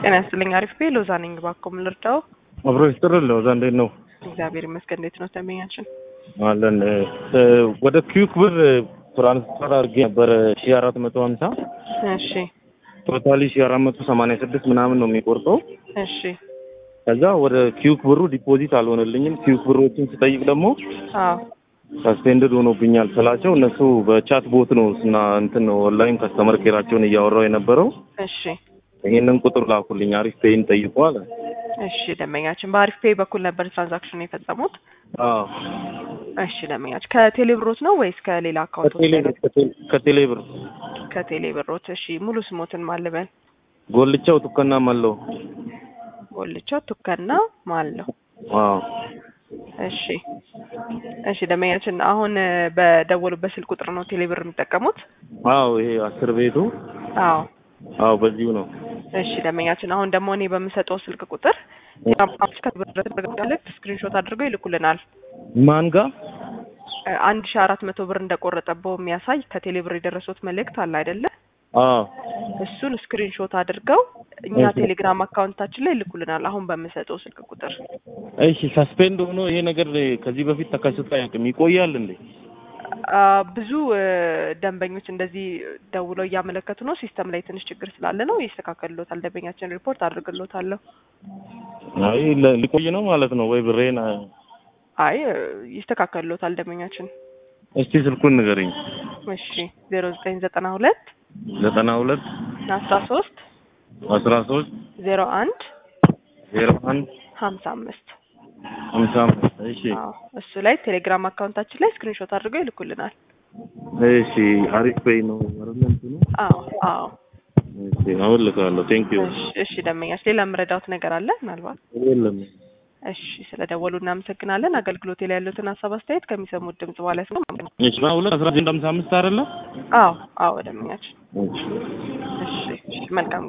ጤና ይስጥልኝ። አሪፍ ቤ ሎዛ ነኝ። እባክዎ ምን ልርዳው? አብሮ ይስጥርል ሎዛ፣ እንዴት ነው? እግዚአብሔር ይመስገን። እንዴት ነው ደንበኛችን? አለን እ ወደ ኪዩክ ብር ትራንስፈር አድርጌ ነበረ ሺ አራት መቶ ሀምሳ እሺ ቶታሊ ሺ አራት መቶ ሰማንያ ስድስት ምናምን ነው የሚቆርጠው። እሺ ከዛ ወደ ኪዩክ ብሩ ዲፖዚት አልሆነልኝም። ኪዩክ ብሮችን ስጠይቅ ደግሞ አዎ ሰስፔንድድ ሆኖብኛል ስላቸው እነሱ በቻት ቦት ነው እና እንትን ነው ኦንላይን ከስተመር ኬራቸውን እያወራው የነበረው እሺ ይሄንን ቁጥር ላኩልኝ አሪፍ ፔይን ጠይቁ አለ። እሺ ደንበኛችን በአሪፍ ፔይ በኩል ነበር ትራንዛክሽን የፈጸሙት? አዎ እሺ ደንበኛችን ከቴሌ ብሮት ነው ወይስ ከሌላ አካውንት? ከቴሌ ብር ከቴሌ ብር ከቴሌ ብሮት። እሺ ሙሉ ስሞትን ማልበል ጎልቻው ቱከና ማለው ጎልቻው ቱከና ማለው። አዎ እሺ እሺ ደንበኛችን አሁን በደወሉበት ስልክ ቁጥር ነው ቴሌ ብር የሚጠቀሙት? አዎ ይሄ አስር ቤቱ አዎ አዎ በዚሁ ነው። እሺ ደንበኛችን አሁን ደግሞ እኔ በምሰጠው ስልክ ቁጥር ልክ ስክሪንሾት አድርገው ይልኩልናል። ማን ጋር አንድ ሺ አራት መቶ ብር እንደቆረጠበው የሚያሳይ ከቴሌ ብር የደረሱት መልእክት አለ አይደለ? አዎ እሱን ስክሪንሾት አድርገው እኛ ቴሌግራም አካውንታችን ላይ ይልኩልናል። አሁን በምሰጠው ስልክ ቁጥር እሺ ሰስፔንድ ሆኖ ይሄ ነገር ከዚህ በፊት ተከስቶ አያውቅም። ይቆያል እንዴ? አ፣ ብዙ እ፣ ደንበኞች እንደዚህ ደውለው እያመለከቱ ነው። ሲስተም ላይ ትንሽ ችግር ስላለ ነው። ይስተካከልሎታል። ደንበኛችን ሪፖርት አድርግሎታለሁ። አይ ለ- ሊቆይ ነው ማለት ነው ወይ ብሬን? አይ እ፣ ይስተካከልሎታል ደንበኛችን። እስቲ ስልኩን ንገረኝ። እሺ ዜሮ ዘጠኝ ዘጠና ሁለት ዘጠና ሁለት አስራ ሶስት አስራ ሶስት ዜሮ አንድ ዜሮ አንድ ሀምሳ አምስት ሀምሳ አምስት እሺ አዎ እሱ ላይ ቴሌግራም አካውንታችን ላይ ስክሪንሾት አድርገው ይልኩልናል። እሺ አሪፍ ፔይ ነው አይደል እንትኑ? አዎ አዎ። እሺ አሁን ልካለሁ። ቴንክ ዩ እሺ እሺ ደንበኛች ሌላ የምረዳውት ነገር አለ ምናልባት? የለም እሺ ስለ ደወሉ እናመሰግናለን። አገልግሎት ላይ ያሉትን ሀሳብ አስተያየት ከሚሰሙት ድምጽ በኋላ ነው። እሺ ዘጠና ሁለት አስራ ዘጠኝ ሀምሳ አምስት አይደለ? አዎ አዎ ደንበኛችን። እሺ እሺ እሺ መልካም